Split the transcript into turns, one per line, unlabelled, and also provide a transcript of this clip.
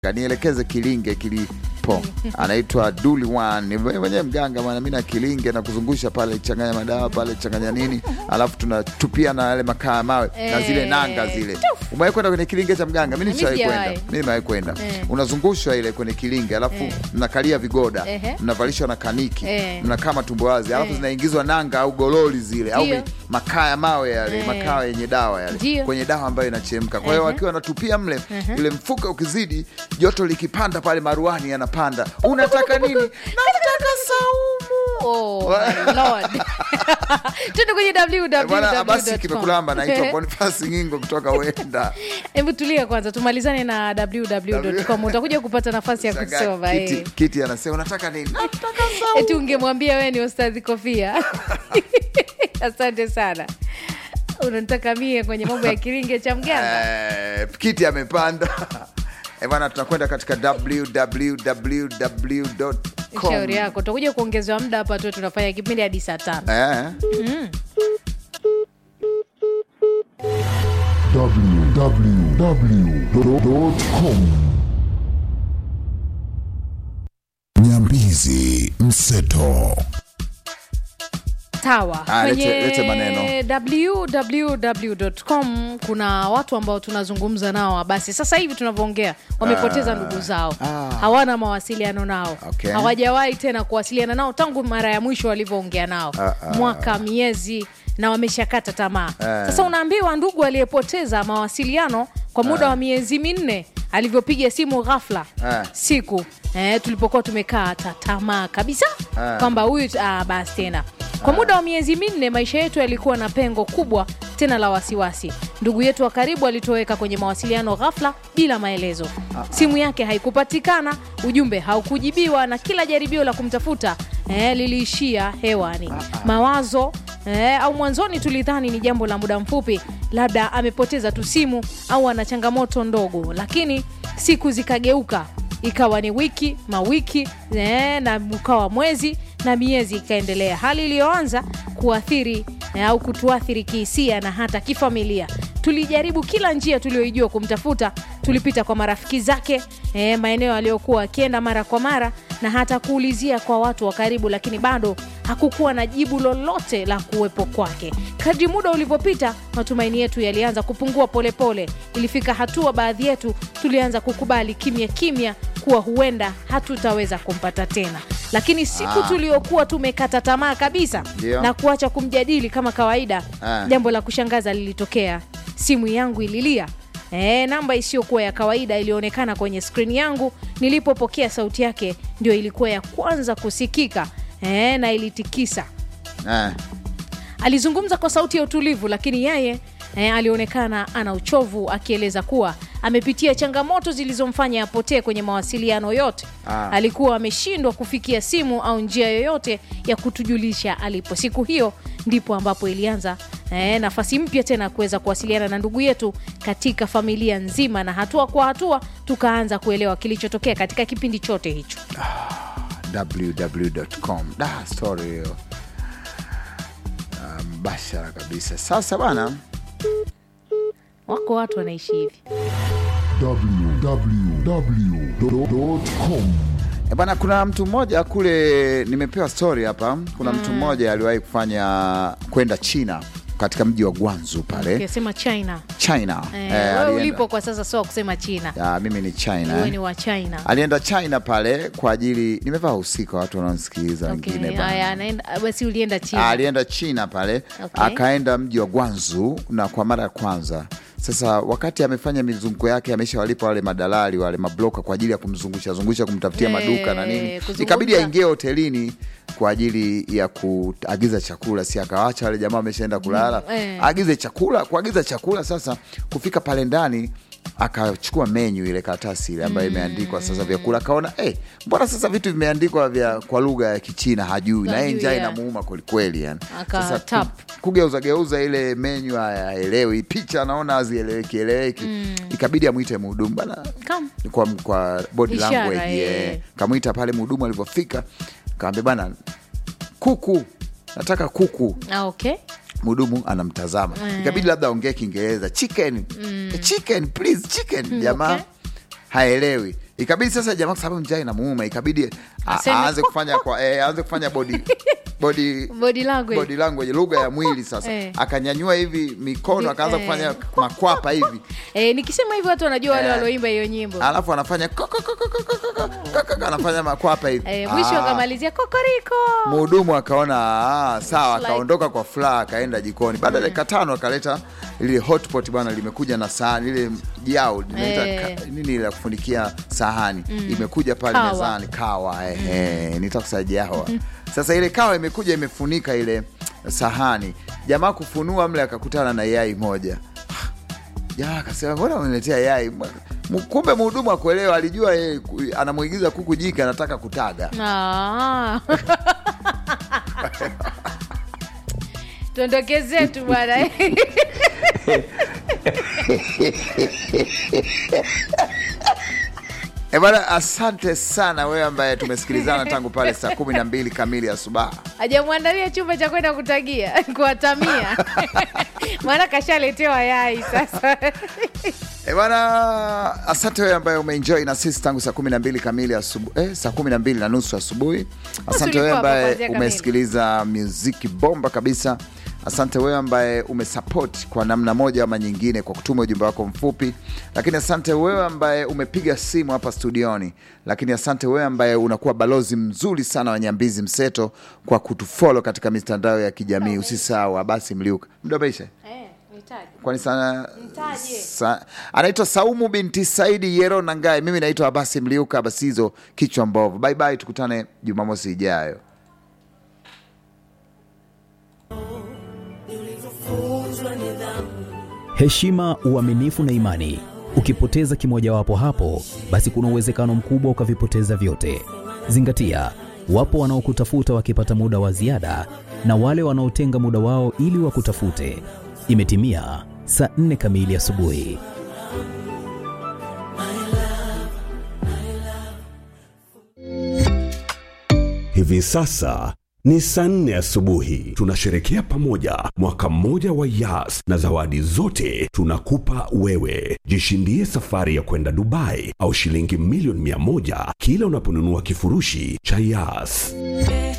nielekeze kilinge kilipo anaitwa Duli One Ni mwenyewe mganga bwana, mimi na kilinge na kuzungusha pale, changanya madawa pale, changanya nini, alafu tunatupia na yale makaa ya mawe na
Eh,
zile nanga zile. Umewahi kwenda kwenye kilinge cha mganga? Mimi
Mimi
nishawahi
sijawahi.
kwenda, mimi nimewahi kwenda.
Eh.
Unazungushwa ile kwenye kilinge, alafu
Eh.
mnakalia vigoda,
Ehe.
mnavalishwa na kaniki,
Eh.
mnakaa matumbo wazi, alafu
Eh.
zinaingizwa nanga au gololi zile au
Ndio.
mi- makaa ya mawe yale,
Eh.
makaa yenye dawa yale,
Ndio.
kwenye dawa ambayo inachemka. Kwa hiyo
Ehe.
wakiwa wanatupia mle, ile mfuka ukizidi, joto likipanda pale, maruani yanapanda. Unataka nini? Nataka saumu.
Oh, my Lord. Twende kwenye
Bwana Abasi
www.com.
kimekulamba, naitwa Bonifasi Ngingo kutoka Wenda.
Hebu tulia kwanza, tumalizane na www.com. Utakuja kupata nafasi ya
Shangaa,
kusoma
Kiti,
eh.
kiti anasema unataka nini? Nataka saumu.
Eti ungemwambia wewe ni Ustadhi Kofia. Asante sana. Unanitaka mie kwenye mambo ya kiringe cha mganga?
Eh, kiti amepanda Eh, bwana tunakwenda katika www.com.
Shauri yako, utakuja kuongezewa muda hapa tu, tunafanya kipindi hadi saa tano.
Eh.
www.com Nyambizi Mseto
Sawa,
Ah, lete-
kwenye
lete maneno.
www.com kuna watu ambao tunazungumza nao, basi sasa hivi tunavyoongea wamepoteza ndugu zao,
ah.
hawana mawasiliano nao,
Okay.
hawajawahi tena kuwasiliana nao tangu mara ya mwisho walivyoongea nao
Ah, ah.
mwaka, miezi na wameshakata tamaa.
Eh.
Sasa unaambiwa ndugu aliyepoteza mawasiliano kwa muda wa miezi minne alivyopiga simu ghafla
Eh.
siku eh, tulipokuwa tumekaa ta- tamaa kabisa
Eh.
kwamba huyu ah, basi tena kwa muda wa miezi minne maisha yetu yalikuwa na pengo kubwa tena la wasiwasi. Ndugu yetu wa karibu alitoweka kwenye mawasiliano ghafla bila maelezo. Simu yake haikupatikana, ujumbe haukujibiwa, na kila jaribio la kumtafuta eh, liliishia hewani. Mawazo eh, au mwanzoni tulidhani ni jambo la muda mfupi, labda amepoteza tu simu au ana changamoto ndogo, lakini siku zikageuka ikawa ni wiki mawiki eh, na ukawa mwezi na miezi ikaendelea, hali iliyoanza kuathiri eh, au kutuathiri kihisia na hata kifamilia. Tulijaribu kila njia tuliyoijua kumtafuta. Tulipita kwa marafiki zake eh, maeneo aliyokuwa akienda mara kwa mara na hata kuulizia kwa watu wa karibu, lakini bado hakukuwa na jibu lolote la kuwepo kwake. Kadri muda ulivyopita, matumaini yetu yalianza kupungua polepole pole. Ilifika hatua baadhi yetu tulianza kukubali kimya kimya kuwa huenda hatutaweza kumpata tena, lakini siku
Ah.
tuliokuwa tumekata tamaa kabisa
Ndio.
na kuacha kumjadili kama kawaida,
Ah.
jambo la kushangaza lilitokea. Simu yangu ililia. E, namba isiyokuwa ya kawaida ilionekana kwenye skrini yangu. Nilipopokea sauti yake, ndio ilikuwa ya kwanza kusikika e, na ilitikisa.
Eh.
Alizungumza kwa sauti ya utulivu, lakini yeye eh, alionekana ana uchovu, akieleza kuwa amepitia changamoto zilizomfanya apotee kwenye mawasiliano yote.
Ah.
Alikuwa ameshindwa kufikia simu au njia yoyote ya kutujulisha alipo. Siku hiyo ndipo ambapo ilianza eh, nafasi mpya tena kuweza kuwasiliana na ndugu yetu katika familia nzima, na hatua kwa hatua tukaanza kuelewa kilichotokea katika kipindi chote hicho.
www.com da story hiyo Ah, mbashara kabisa. Sasa bana,
Wako watu wanaishi hivi.
www.com
e bana, kuna mtu mmoja kule, nimepewa story hapa. Kuna mtu mmoja aliwahi kufanya kwenda China katika mji wa Guangzhou pale
Ukisema China
China.
eh,
Eh,
wewe
alienda-
ulipo kwa sasa sio wa kusema China,
Ah, mimi ni China
wewe
eh.
ni wa China.
alienda China pale kwa ajili, nimevaa husika watu wanaonisikiliza
Okay,
wengine bana.
haya, anaenda- basi ulienda
Ah,
China.
alienda China pale
Okay.
akaenda mji wa Guangzhou na kwa mara ya kwanza. Sasa wakati amefanya mizunguko yake, ameshawalipa wale madalali wale mabloka kwa ajili ya kumzungusha zungusha, kumtafutia
Eh,
maduka na nini,
kuzungumza.
ikabidi aingie hotelini kwa ajili ya kuagiza chakula, si akawacha wale jamaa wameshaenda kulala,
Mm, eh.
agize chakula, kuagiza chakula. Sasa kufika pale ndani akachukua menyu ile karatasi ile ambayo imeandikwa sasa vyakula, akaona eh, mbona sasa vitu vimeandikwa vya kwa lugha ya Kichina hajui, na yeye
Hajui,
njaa
yeah.
inamuuma kwelikweli yani.
Aka
Sasa
tap.
ku- kugeuza geuza ile menyu hayaelewi, picha anaona hazieleweki eleweki, ikabidi amwite mhudumu bana
Come.
kwa, kwa body
Ishara,
language
eh.
yeah. Kamwita pale mhudumu alivyofika, kaambia bana, kuku nataka kuku
Ah, okay.
mhudumu anamtazama ikabidi labda aongee Kiingereza chicken chicken please chicken jamaa
okay.
haelewi ikabidi sasa jamaa kwa sababu njaa inamuuma ikabidi a-
Aseme,
aanze kufanya kwa eh, aanze kufanya body body
body language
body language lugha ya mwili sasa
Eh.
akanyanyua hivi mikono akaanza
Eh.
kufanya makwapa hivi
eh, nikisema hivyo watu wanajua wale
Eh.
walioimba hiyo nyimbo
alafu anafanya ko- ko- ko- ko- ko- ko- ko- ko- ko- ko- anafanya makwapa hivi
eh, mwisho
Ah.
akamalizia kokoriko
Mhudumu akaona ah, sawa,
Like-
akaondoka kwa furaha, akaenda jikoni. Baada ya dakika tano akaleta lile hotpot bwana, limekuja na sahani ile jao linaita
Eh.
ka- nini la kufunikia sahani imekuja pale
Kawa.
mezani, kawa ehe, nitakusaidia hawa sasa. Ile kawa imekuja imefunika ile sahani, jamaa kufunua mle akakutana na yai moja. Jamaa akasema mbona umeniletea yai? M- Kumbe mhudumu akuelewa, alijua yeye ku- anamuigiza kuku jike, anataka kutaga.
Ah. tuondoke zetu bwana
E bwana, asante sana wewe ambaye tumesikilizana tangu pale saa kumi na mbili kamili asubuhi.
hajamwandalia chumba cha kwenda kutagia kuwatamia maana kashaletewa yai sasa
E bwana, asante wewe ambaye umeenjoy na sisi tangu saa kumi na mbili kamili asubuhi, eh, saa kumi na mbili na nusu asubuhi. Asante
ulikuwa
wewe
hapa
ambaye
kuanzia kamili.
umesikiliza muziki bomba kabisa. Asante wewe ambaye umesupport kwa namna moja ama nyingine kwa kutuma ujumbe wako mfupi, lakini asante wewe ambaye umepiga simu hapa studioni, lakini asante wewe ambaye unakuwa balozi mzuri sana wa Nyambizi Mseto kwa kutufollow katika mitandao ya kijamii. Usisahau Abasi Mliuka, muda umeisha kwani sana
Mtaje.
sa, anaitwa Saumu binti Saidi Yero Nangae. Mimi naitwa Abasi Mliuka Abasizo kichwa mbovu. Bye bye, tukutane Jumamosi ijayo.
heshima, uaminifu na imani. Ukipoteza kimojawapo hapo, basi kuna uwezekano mkubwa ukavipoteza vyote. Zingatia, wapo wanaokutafuta wakipata muda wa ziada na wale wanaotenga muda wao ili wakutafute. Imetimia saa nne kamili asubuhi.
Hivi sasa ni saa nne asubuhi. Tunasherekea pamoja mwaka mmoja wa Yas na zawadi zote tunakupa wewe. Jishindie safari ya kwenda Dubai au shilingi milioni mia moja kila unaponunua kifurushi cha Yas.